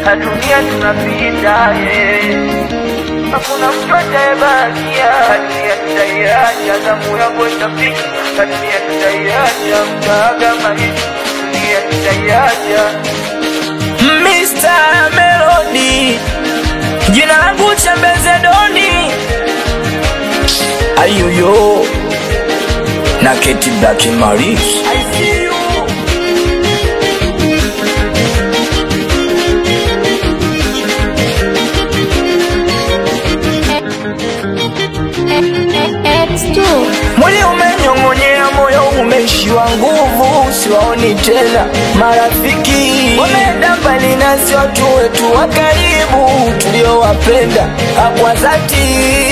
na dunia tunapita eh. Hakuna mtu atayebakia, dunia tutaiacha, zamu yako itafika, dunia tutaiacha, mtaaga maisha, dunia tutaiacha. Mr. Melody, jina langu Chembeze Doni, ayuyo na Keti Black Maris. I see you. X2 Mwili umenyong'onyea, moyo umeishiwa nguvu, siwaoni tena marafiki, wameenda mbali nasi, watu wetu wa karibu tuliowapenda kwa dhati.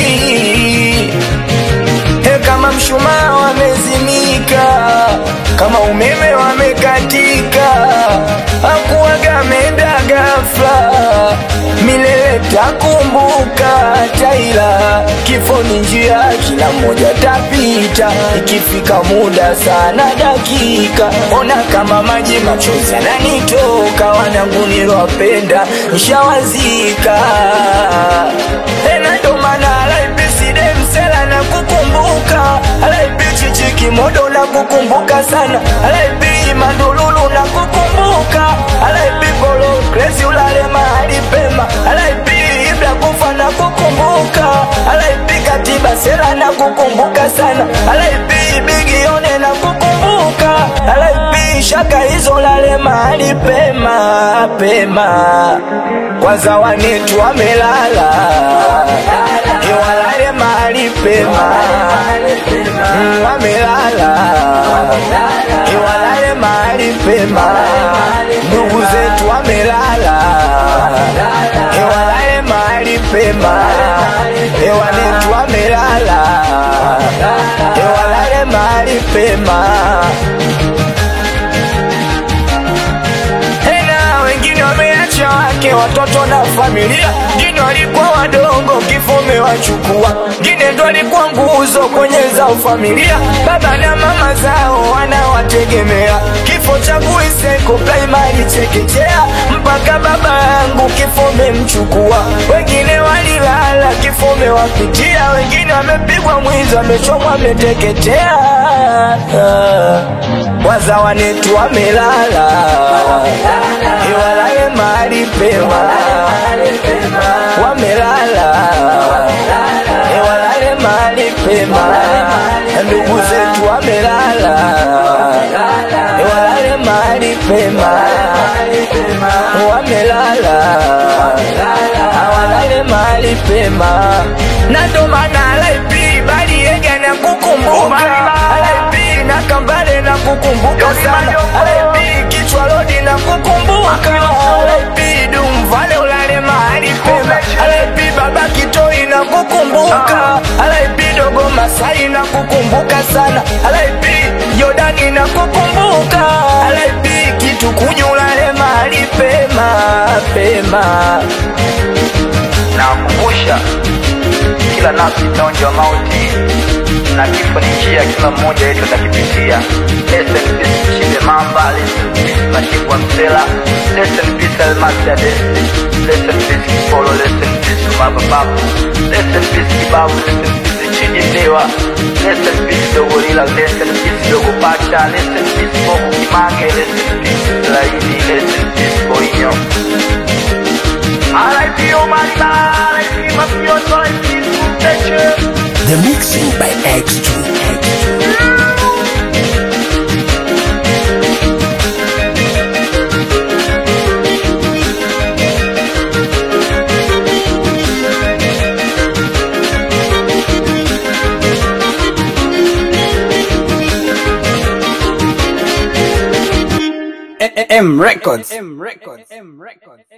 E, kama mshumaa wamezimika, kama umeme wamekatika, hakuwaga ameenda ghafla, milele takumbuka taila, kifo ni njia, kila mmoja tapita, ikifika muda sana dakika, ona kama maji machozi yananitoka, wanangu nilowapenda nshawazika, e, na ndo maana alaibiside msela na kukumbuka alaibi chichiki modo na kukumbuka sana alaibi mandululu na kukumbuka alaibi polo krezi ulale mahali pema alaibi ibla kufa na kukumbuka alaibi katiba sela na kukumbuka sana alaibi bigione na kukumbuka alaibi shaka hizo lale mahali pema pema kwanza wanetu wamelala iwalale mahali pema Mm, wamelala iwalale mahali pema ndugu zetu wamelala iwalale mahali pema ewanetu wamelala iwalale mahali pema tena wengine wameacha wake watoto na familia, wengine walikuwa wadogo, kifo umewachukua, wengine ndo walikuwa nguzo kwenye zao familia, baba na mama zao wanawategemea. Kifo changu Iseko primary chekechea, mpaka baba yangu kifo umemchukua, wengine walilala, kifo umewapitia, wengine wamepigwa mwizi, wamechomwa, wameteketea waza wanetu wamelala iwalale mahali pema wamelala iwalale mahali pema ndugu zetu wamelala iwalale mahali pema wamelala awalale mahali pema na ndo maana alaipi baliega na kukumbuka alaipi na kambale na kukumbuka sana alaipi kichwa lodi na kukumbuka alaipi dumvale ulale mahali pema alaipi baba kitoi na kukumbuka alaipi dogo masai na kukumbuka sana alaipi jordani na kukumbuka alaipi kitu kunyulale mahali pema pema Nawakumbusha kila nafsi itaonja mauti na kifo ni njia, kila mmoja wetu atakipitia. Rest in peace Chinde Mamba, rest in peace Machifu wa Msela, rest in peace Almasi Adesi, rest in peace Kipolo, rest in peace Baba Babu, rest in peace Kibabu, rest in peace Chidi Dewa, rest in peace Dogo Lila, rest in peace Dogo Pacha, rest in peace Bobo Kimange, rest in peace Laini, rest in peace Boinyo. RIP Omasa, RIP Mafioso, RIP Suteche. The mixing by X2. M Records. M Records. M Records.